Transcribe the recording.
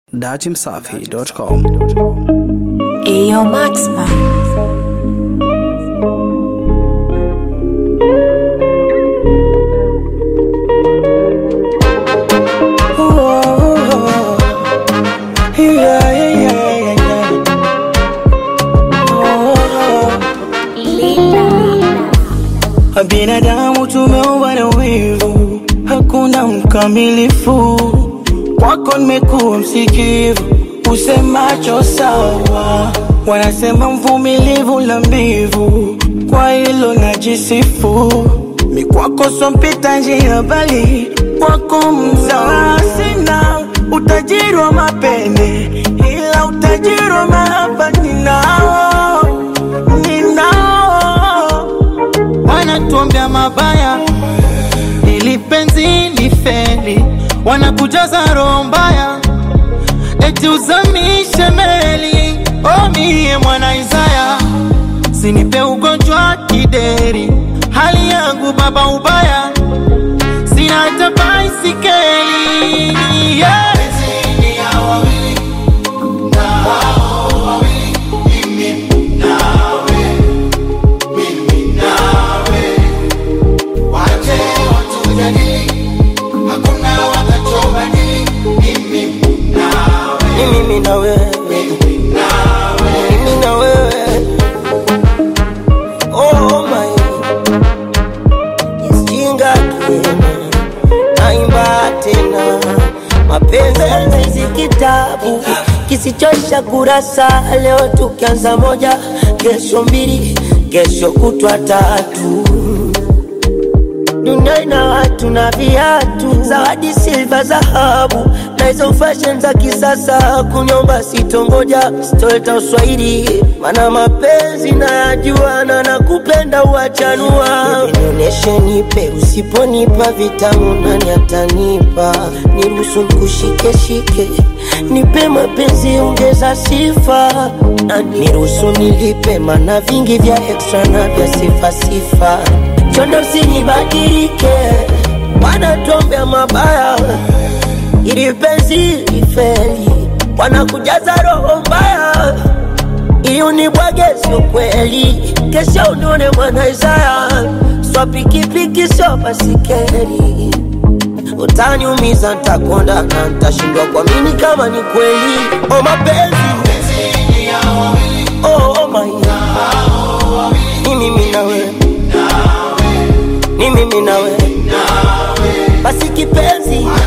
datimsafi.com. Ayo Maxman. Binadamu tumeumbwa na wivu, hakuna mkamilifu. Kwako nimekuwa msikivu, usemacho sawa. Wanasema mvumilivu la mbivu, kwa hilo najisifu. Mi kwako so mpita njia, bali kwako mzawa. Sina utajiri wa mapende, ila utajiri wa mahaba ninao, ninao wanatuombea mabaya ili penzi lifeli, wanakujaza roho mbaya eti uzamishe meli. O mie mwana Isaya, sinipe ugonjwa kideri, hali yangu baba ubaya, sina hata baisikeli yeah. ni mimi na wewe, mimi na wewe. Oh my, jinga tena, naimba tena, mapenzi hizi kitabu kisichoisha kurasa. Leo tukianza moja, kesho mbili, kesho kutwa tatu dunia ina watu na viatu, zawadi silva, dhahabu na hizo fashion za kisasa. Kunyomba sitongoja, sitoleta uswahili, mana mapenzi nayajua na nakupenda uachanua. Nionyeshe, nipe, usiponipa vitamu nani atanipa? Niruhusu nikushikeshike, nipe mapenzi, ongeza sifa na niruhusu nilipe, mana vingi vya extra na vya sifa sifa chondo sinibadilike, wanatuombea mabaya ili penzi lifeli, wanakujaza roho mbaya ili unibwage, sio kweli. Kesho unione mwana Isaya, swa pikipiki sio basikeli, utaniumiza, ntakonda na ntashindwa kuamini kama ni kweli. Oh, mapenzi oh, oh my ni mimi na wewe ni mimi na wewe, basi kipenzi